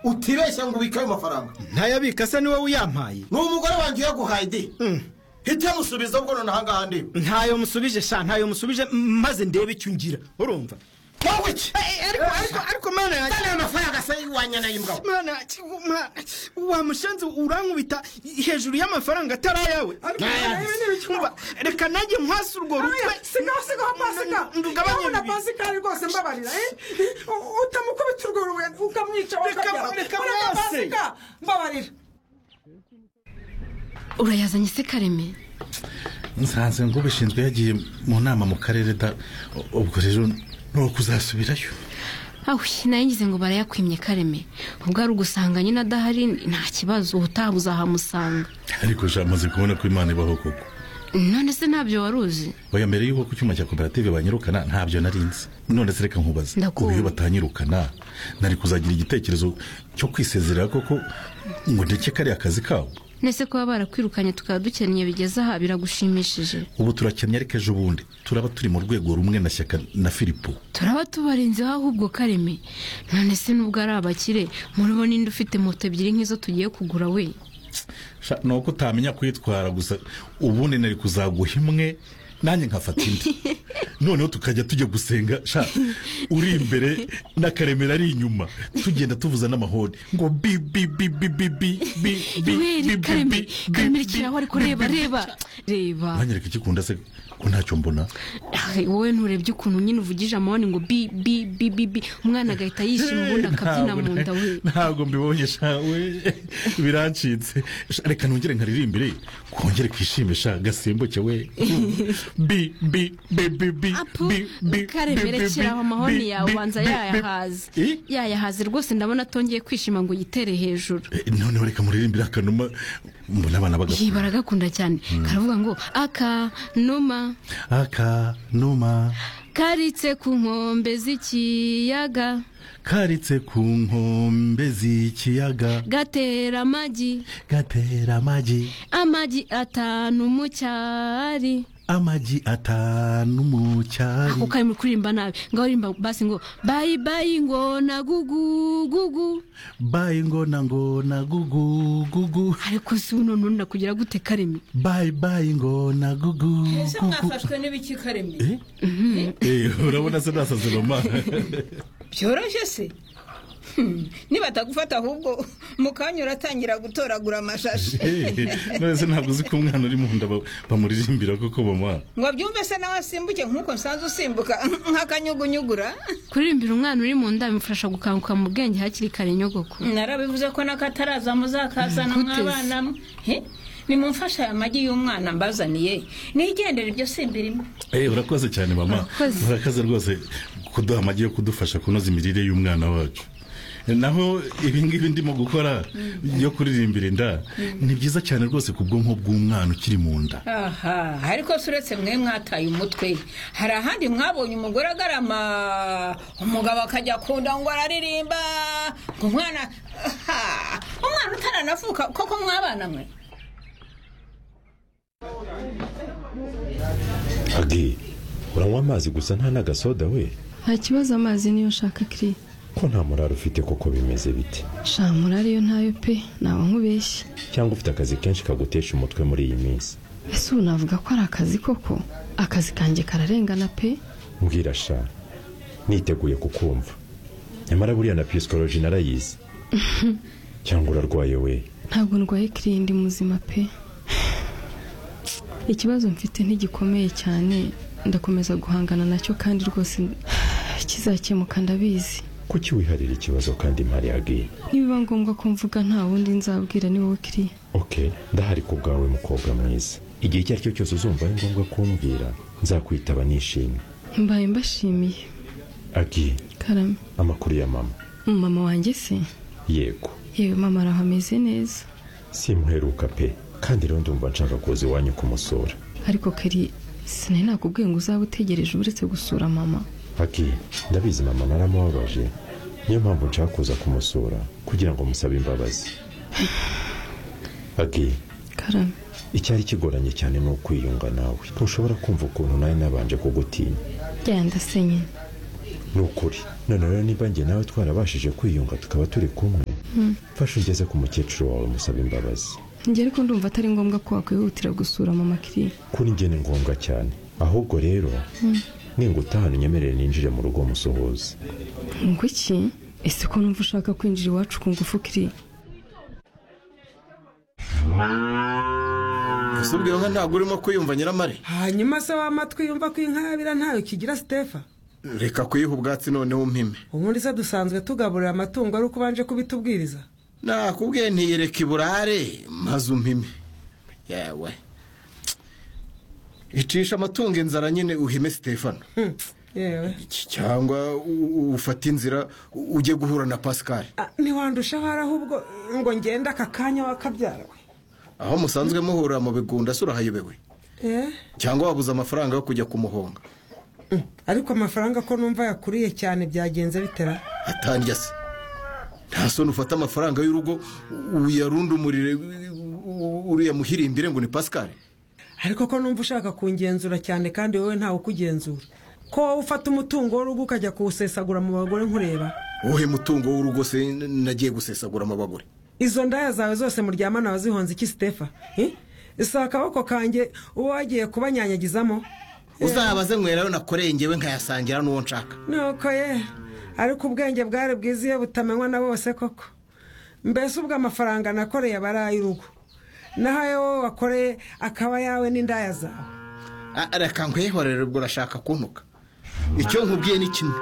utibeshya ngo ubike ayo mafaranga ntayabika se niwe uyampaye ni umugore wanjye uyaguhaye de hita musubiza ubwo noneho ahangaha ndeba ntayo musubije sha ntayo musubije m- maze ndebe icyo ungira urumva wowe iki Eh, ariko ariko ariko mwana yanjye aya mafaranga se wanyana y'imbwa mwana yanjye mwana wa mushenzi urankubita hejuru y'amafaranga atari ayawe Nayanditse. Umva, reka nanjye nkwase urwo rutwe sigaho sigaho pasika ndugabanye ndabona ibi. pasikari rwose mbabarira eh? U- utamukubita urwo rubuye ukamwica Reka- ukajyaho. reka Mureka mwese. pasika mbabarira urayazanye se kareme nsanze ngo ubishinzwe yagiye mu nama mu karere da u- ubwo rero ni ukuzasubirayo awe nayo ngize ngo barayakwimye kareme ubwo ari ugusanga nyine adahari nta kibazo ubutaha uzahamusanga ariko jamaze kubona ko imana ibaho koko none se ntabyo wari uzi oya mbere y'uko ku cyuma cya koperative banyirukana ntabyo nari nzi none se reka nkubaze Ndakumva. ubu iyo batanyirukana nari kuzagira igitekerezo cyo kwisezerera koko ngo ndeke kariya kazi kabo nese kuba barakwirukanye tukaba dukennye bigeze aha biragushimishije ubu turakennye ariko ejo bundi turaba turi mu rwego rumwe na shyaka na filipo turaba tubarinzeho ahubwo kareme none se nubwo ari abakire muribo ninde ufite moto ebyiri nk'izo tugiye kugura we Sha, ni uko utamenya kuyitwara gusa ubundi nari kuzaguha imwe nanjye nkafata indi noneho tukajya tujya gusenga sha uri imbere n'akaremera ari inyuma tugenda tuvuza n'amahoni ngo bi bi bi bi bi bi bi bi bi weri bi kareme bi bi kareme bi rekeraho ariko bi reba bi bi. reba reba mwanyereka ikikunda se ko ntacyo mbona Ah, wowe nturebye ukuntu nyine uvugije amahoni ngo bi bi bi bi bi umwana agahita yishima ubundi akabyina mu nda we ntabwo mbibonye sha we birancitse Sha, reka nongere nkaririmbire kongere kwishime sha gasimbuke we bi bi bi bi bi apu bi bi bi, bi, karemere keraho bi, amahoni bi, yawe bi, ubanza bi, yayahaze bi. Eh? yayahaze rwose ndabona atongeye kwishima ngo yitere hejuru Eh, noneho reka muririmbire akanuma mbona abana iyi bagakura baragakunda cyane karavuga ngo aka numa akanuma karitse ku nkombe z'ikiyaga karitse ku nkombe z'ikiyaga gatera amagi gatera amagi amagi atanu mu cyari amagi atanu mu cyari ako kari muri kuririmba nabi ngaho uririmba basi ngo bayi bayi ngo na gugu gugu bayi ngona ngona gugu gugu ariko si uno none nakugira gute kareme bayi bayi ngona gugu ese gugu mwafashwe n'ibiki karemye Eh? Eh, urabona se nasaze mama byoroshye se Hmm, nibatagufata ahubwo mukanya uratangira gutoragura amashashi Eh, none se ntabwo uzi ko umwana uri mu nda ba- bamuririmbira koko mama ngo byumve se nawe asimbuke nk'uko nsanzwe usimbuka nk'akanyugunyugura kuririmbira umwana uri mu nda bimufasha gukanguka mu bwenge hakiri kare nyogoko narabivuze ko n'akataraza muzakazana Gute se? mw'abana mwe Eh, nimumfashe aya magi y'umwana mbazaniye nigendere ibyo simbirimo Eh, urakoze cyane mama Urakoze. urakoze rwose kuduha amagi yo kudufasha kunoza imirire y'umwana wacu naho ibingibi ndimo gukora yo kuririmbira inda ni byiza cyane rwose ku bwonko bw'umwana ukiri mu nda aha ariko se uretse mwe mwataye umutwe hari ahandi mwabonye umugore agarama umugabo akajya akunda ngo araririmba ngo umwana aha, umwana utaranavuka koko mwabana mwe agi uranywa amazi gusa nta n'agasoda we nta kibazo amazi niyo nshaka kiri ko nta murari ufite koko bimeze bite shamura ariyo ntayo pe naba nkubeshye cyangwa ufite akazi kenshi kagutesha umutwe muri iyi minsi ese ubu navuga ko ari akazi koko akazi kanjye kararengana pe mbwira sha niteguye kukumva nyamara buriya na pisikoloji narayizi cyangwa urarwaye we ntabwo ndwaye kiri ndi muzima pe ikibazo mfite ntigikomeye cyane ndakomeza guhangana nacyo kandi rwose kizakemuka ndabizi kuki wiharira ikibazo kandi mpari agi nibiba ngombwa ko mvuga nta wundi nzabwira ni wowe kiri oke ndahari ku bwawe mukobwa mwiza igihe icyo ari cyo cyose uzumva ari ngombwa kumbwira nzakwitaba nishimye mbaye mbashimiye agi karame amakuru ya mama mama wanjye se yego yewe mama araho ameze neza simuheruka pe kandi rero ndumva nshaka kuza iwanyu kumusura ariko kari sinari nakubwiye ngo uzaba utegereje uretse gusura mama agi ndabizi mama naramubabaje niyo mpamvu nshaka kuza kumusura kugira ngo musabe imbabazi agi karame icyari kigoranye cyane ni ukwiyunga nawe ntushobora kumva ukuntu nawe nabanje kugutinya byanda se nyine ni ukuri none rero niba njye nawe twarabashije kwiyunga tukaba turi kumwe fasha ugeze ku mukecuru wawe umusaba imbabazi njye ariko ndumva atari ngombwa ko wakwihutira gusura mama kiriya kuri njye ni ngombwa cyane ahubwo rero ningutahana unyemerere ninjire mu rugo musuhuze ngo iki ese ko numva ushaka kwinjira iwacu ku ngufu kiriya gusa ubwira nka ntabwo urimo kwiyumva nyiramare hanyuma se w'amatwi yumva ko inkarabira ntayo kigira sitefa reka kuyiha ubwatsi noneho umpime ubundi se dusanzwe tugaburira amatungo ari uko ubanje kubitubwiriza nakubwiye ntiyereka iburare maze umpime yewe icisha amatungo inzara nyine uhime sitefano Hmm, yewe Cy- cyangwa u- u- ufate inzira u- ujye guhura na pascal Ah, ntiwandusha ahari ahubwo ngo ngende aka kanya wakabyara we aho musanzwe muhurira mu bigunda se urahayobewe Eh, cyangwa wabuze amafaranga yo kujya kumuhonga ariko amafaranga ko numva yakuriye cyane byagenze bitera atandya se nta soni ufata amafaranga y'urugo uyarundumurire uriya muhirimbire ngo ni pascal ariko ko numva ushaka kungenzura cyane kandi wowe ntawe ukugenzura ko wowe ufata umutungo w'urugo ukajya kuwusesagura mu bagore nkureba wowe mutungo w'urugo se n- nagiye gusesagura amabagore izo ndaya zawe zose muryamana wazihonze iki sitefa Eh? si akaboko kanjye uwo wagiye kubanyanyagizamo uzabaze nywerayo nakoreye ngewe nkayasangira n'uwo nshaka nuko ye ariko ubwenge bwari bwiza iyo butamenywa na bose koko mbese ubwo amafaranga nakoreye aba ari ay'urugo naho ayo wowe wakoreye akaba ayawe n'indaya zawe Ah, reka nkwihorere ubwo urashaka kuntuka icyo nkubwiye ni kimwe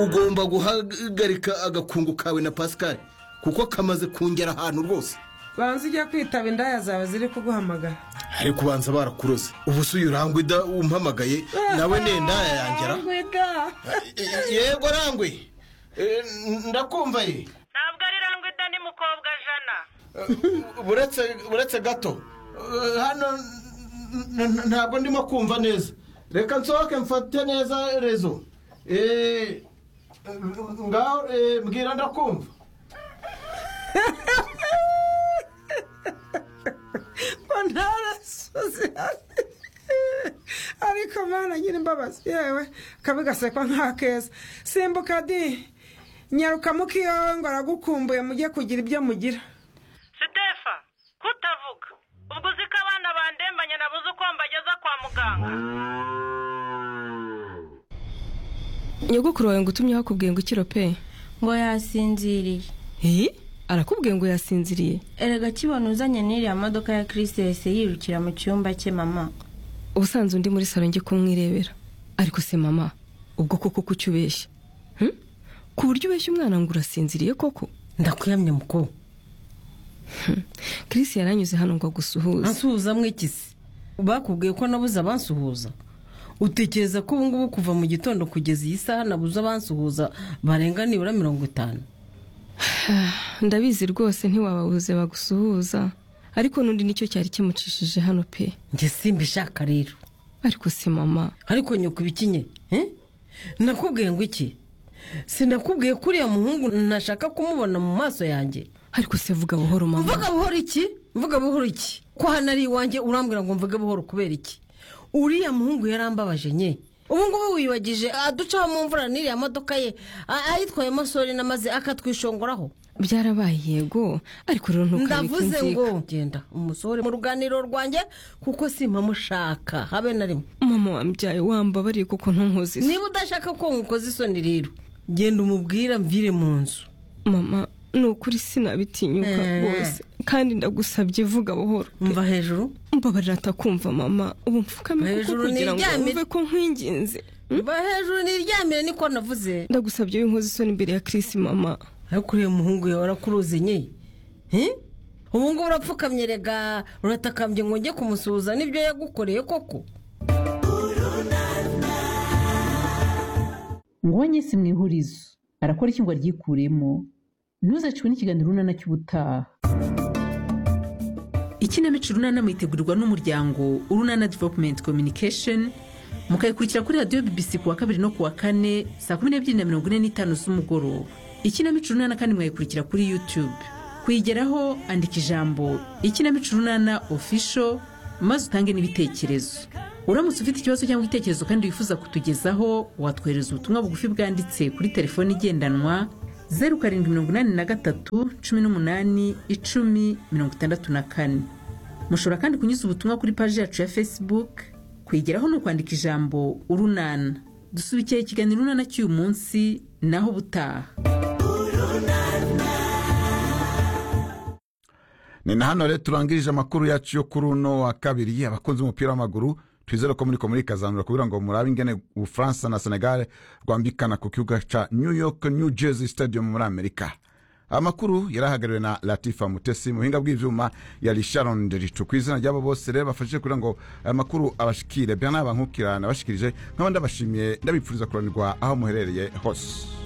ugomba guhagarika agakungu kawe na pascal kuko kamaze kungera ahantu rwose banza ujya kwitaba indaya zawe ziri kuguhamagara ariko ubanza barakuroze ubu se uyu rangwida umpamagaye nawe nenda yangera Rangwida. yego rangwe Eh, ndakumva ye ntabwo ari rangwida ni mukobwa jana buretse buretse gato Eh, hano n- n- ntabwo ndimo kumva neza reka nsohoke mfate neza rezo Eh, ngaho eh, mbwira ndakumva ngo ntarasoze ariko mana nyiri imbabazi yewe kabi gasekwa nk'akeza simbuka di nyaruka mukiyowe ngo aragukumbuye mujye kugira ibyo mugira sitefa kutavuga ubwo uzi ko abana bandembanye nabuze uko mbageza kwa muganga nyogokuru wawe ngo utumye wakubwiye ngo ikiro pe ngo yasinziriye Eh? arakubwiye ngo yasinziriye erega kibona uzanye n'iriya modoka ya kirisi yahise yirukira mu cyumba cye mama ubusanzwe undi muri salo njye kumwirebera ariko se mama ubwo koko kuki ubeshya Hmm? ku buryo ubeshya umwana ngo urasinziriye koko ndakuyamye mukuru Chris yaranyuze hano ngo agusuhuze ansuhuza mwikisi bakubwiye ko nabuze abansuhuza utekereza ko ubu ngubu kuva mu gitondo kugeza iyi saha nabuze abansuhuza barenga nibura mirongo itanu ndabizi rwose ntiwababuze bagusuhuza ariko n'undi nicyo cyari kimucishije hano pe njye simbishaka rero ariko se mama ariko nyoko ibikinye eh? nakubwiye ngo iki sinakubwiye ko uriya muhungu nashaka kumubona mu maso yanjye ariko se vuga buhoro mama mvuga buhoro iki mvuga buhoro iki ko hano ari iwanjye urambwira ngo mvuge buhoro kubera iki uriya muhungu yarambabaje nye ubu ngubu wiyubagije aducaho mu mvura n'iriya modoka ye a- ayitwayemo sorina maze akatwishongoraho byarabaye yego ariko rero ntukareke ndavuze inzika ngo genda umusohore mu ruganiriro rwanjye kuko simpamushaka habe na rimwe mama wambyaye wambabariye kuko ntunkoze isi. niba udashaka ko nkukoze isoni rero genda umubwira mvire mu nzu mama ni ukuri sinabitinyuka Eh. rwose kandi ndagusabye vuga buhoro mva hejuru mbabarira atakumva mama ubu mfukame kuko Hejuru kugira ngo niryamire. wumve ko nkwinginze mva hejuru niryamire niko navuze ndagusabye w'inkozi isoni imbere ya Chris mama ariko uriya muhungu yawe arakuruze nye Eh? ubu ngubu urapfukamye rega uratakambye ngo njye kumusuhuza n'ibyo yagukoreye koko nguhonye si mu ihurizo arakora iki ngo aryikuremo ntuzacwe n'ikiganiro runana cy'ubutaha ikinamico runana mwitegurirwa n'umuryango urunana development communication mukayikurikira kuri radiyo bbc ku wa kabiri no ku wa kane saa kumi n'ebyiri na mirongo ine n'itanu z'umugoroba ikinamico runana kandi mwayikurikira kuri youtube kuyigeraho andika ijambo ikinamico runana official maze utange n'ibitekerezo uramutse ufite ikibazo cyangwa igitekerezo kandi wifuza kutugezaho watwohereza ubutumwa bugufi bwanditse kuri telefoni igendanwa zeru karindwi mirongo inani na gatatu cumi n'umunani icumi mirongo itandatu na kane mushobora kandi kunyuza ubutumwa kuri paji yacu ya facebook kwigeraho ni ukwandika ijambo urunana dusubikeye ikiganiro urunana cy'uyu munsi naho ubutaha ni na hano rero turangirije amakuru yacu yo kuri uno wa kabiri abakunzi b'umupira w'amaguru twizere ko muri ko muri kazanura kugira ngo murabe ingene ubufaransa na senegal rwambikana ku kibuga cya new york new jersey stadium muri amerika amakuru yari ahagarariwe na latifa mutesi mu buhinga bw'ibyuma yari sharon ndericu ku izina ry'abo bose rero bafashije kugira ngo aya makuru abashikire bya nabangukira nabashikirije nk'abandi abashimiye ndabipfuriza kuranirwa aho muherereye hose